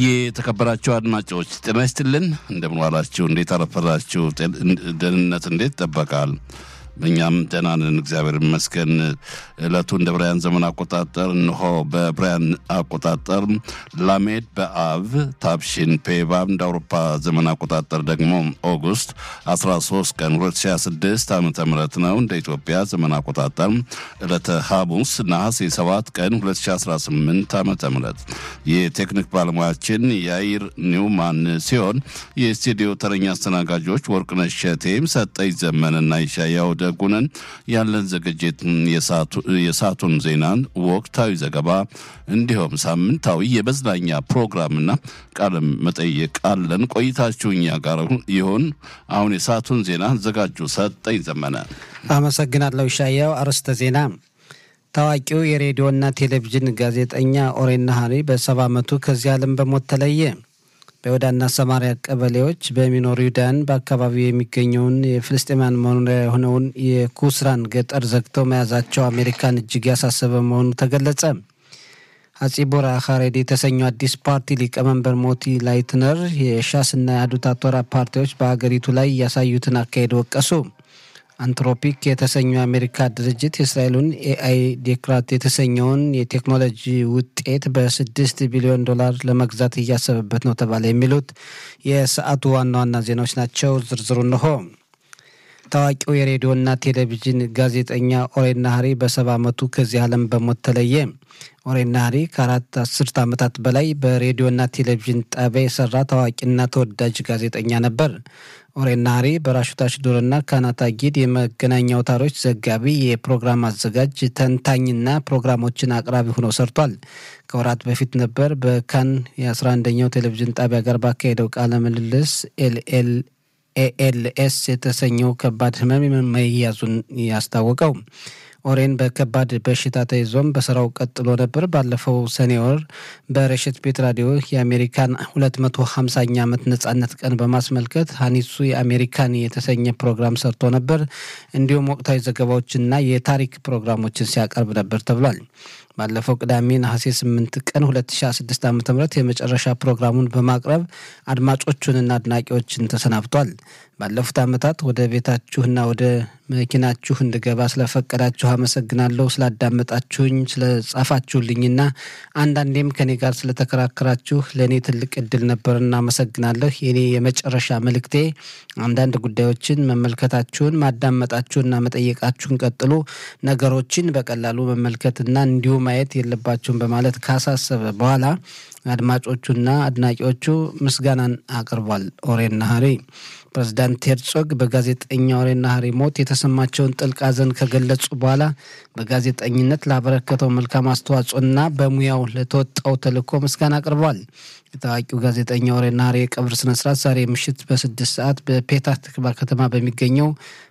የተከበራችሁ አድማጮች ጤና ይስጥልን። እንደምን ዋላችሁ? እንዴት አረፈራችሁ? ደህንነት እንዴት ይጠበቃል? በእኛም ደህና ነን፣ እግዚአብሔር ይመስገን። ዕለቱ እንደ ብራያን ዘመን አቆጣጠር እንሆ በብራያን አቆጣጠር ላሜድ በአብ ታብሺን ፔባብ እንደ አውሮፓ ዘመን አቆጣጠር ደግሞ ኦጉስት 13 ቀን 2026 ዓ ም ነው። እንደ ኢትዮጵያ ዘመን አቆጣጠር ዕለተ ሐሙስ ነሐሴ 7 ቀን 2018 ዓ ም የቴክኒክ ባለሙያችን የአይር ኒውማን ሲሆን የስቱዲዮ ተረኛ አስተናጋጆች ወርቅነሽ ሸቴም ሰጠኝ ዘመንና ይሻያው ደጉነን ያለን ዝግጅት የሰዓቱን ዜናን፣ ወቅታዊ ዘገባ እንዲሁም ሳምንታዊ የመዝናኛ ፕሮግራምና ቃለ መጠይቅ አለን። ቆይታችሁ እኛ ጋር ይሁን። አሁን የሰዓቱን ዜና አዘጋጁ ሰጠኝ ዘመነ። አመሰግናለሁ ሻያው። አርዕስተ ዜና ታዋቂው የሬዲዮና ቴሌቪዥን ጋዜጠኛ ኦሬን ናሃሪ በሰባ ዓመቱ ከዚህ ዓለም በሞት ተለየ። በይሁዳና ሰማሪያ ቀበሌዎች በሚኖሩ ይሁዳን በአካባቢው የሚገኘውን የፍልስጤማን መኖሪያ የሆነውን የኩስራን ገጠር ዘግተው መያዛቸው አሜሪካን እጅግ ያሳሰበ መሆኑ ተገለጸ። አጺቦራ ሀሬድ የተሰኘው አዲስ ፓርቲ ሊቀመንበር ሞቲ ላይትነር የሻስና የአዱታ ቶራ ፓርቲዎች በሀገሪቱ ላይ ያሳዩትን አካሄድ ወቀሱ። አንትሮፒክ የተሰኘው የአሜሪካ ድርጅት የእስራኤሉን ኤአይ ዴክራት የተሰኘውን የቴክኖሎጂ ውጤት በስድስት ቢሊዮን ዶላር ለመግዛት እያሰበበት ነው ተባለ። የሚሉት የሰዓቱ ዋና ዋና ዜናዎች ናቸው። ዝርዝሩ እንሆ። ታዋቂው የሬዲዮና ቴሌቪዥን ጋዜጠኛ ኦሬን ናሃሪ በሰባ ዓመቱ ከዚህ ዓለም በሞት ተለየ። ኦሬን ናሃሪ ከአራት አስርት ዓመታት በላይ በሬዲዮና ቴሌቪዥን ጣቢያ የሰራ ታዋቂና ተወዳጅ ጋዜጠኛ ነበር። ኦሬን ናሃሪ በራሹት አሽዶርና ካናታ ጊድ የመገናኛ አውታሮች ዘጋቢ፣ የፕሮግራም አዘጋጅ፣ ተንታኝና ፕሮግራሞችን አቅራቢ ሆኖ ሰርቷል። ከወራት በፊት ነበር በካን የ11ኛው ቴሌቪዥን ጣቢያ ጋር ባካሄደው ቃለ ምልልስ ኤልኤል ኤኤልኤስ የተሰኘው ከባድ ህመም መያዙን ያስታወቀው። ኦሬን በከባድ በሽታ ተይዞም በስራው ቀጥሎ ነበር። ባለፈው ሰኔ ወር በረሽት ቤት ራዲዮ የአሜሪካን 250ኛ ዓመት ነጻነት ቀን በማስመልከት ሀኒሱ የአሜሪካን የተሰኘ ፕሮግራም ሰርቶ ነበር። እንዲሁም ወቅታዊ ዘገባዎችና የታሪክ ፕሮግራሞችን ሲያቀርብ ነበር ተብሏል። ባለፈው ቅዳሜ ነሐሴ 8 ቀን 2016 ዓ ም የመጨረሻ ፕሮግራሙን በማቅረብ አድማጮቹንና አድናቂዎችን ተሰናብቷል። ባለፉት ዓመታት ወደ ቤታችሁና ወደ መኪናችሁ እንድገባ ስለፈቀዳችሁ አመሰግናለሁ። ስላዳመጣችሁኝ፣ ስለጻፋችሁልኝና አንዳንዴም ከኔ ጋር ስለተከራከራችሁ ለእኔ ትልቅ እድል ነበርና አመሰግናለሁ። የኔ የመጨረሻ መልእክቴ አንዳንድ ጉዳዮችን መመልከታችሁን፣ ማዳመጣችሁንና መጠየቃችሁን ቀጥሉ። ነገሮችን በቀላሉ መመልከትና እንዲሁ ማየት የለባችሁም በማለት ካሳሰበ በኋላ አድማጮቹና አድናቂዎቹ ምስጋናን አቅርቧል። ኦሬን ናሃሪ ፕሬዚዳንት ሄርጾግ በጋዜጠኛ ኦሬን ናሃሪ ሞት የተሰማቸውን ጥልቅ ሐዘን ከገለጹ በኋላ በጋዜጠኝነት ላበረከተው መልካም አስተዋጽኦና በሙያው ለተወጣው ተልዕኮ ምስጋና አቅርቧል። የታዋቂው ጋዜጠኛ ኦሬን ናሃሪ የቀብር ስነስርዓት ዛሬ ምሽት በስድስት ሰዓት በፔታ ትክባ ከተማ በሚገኘው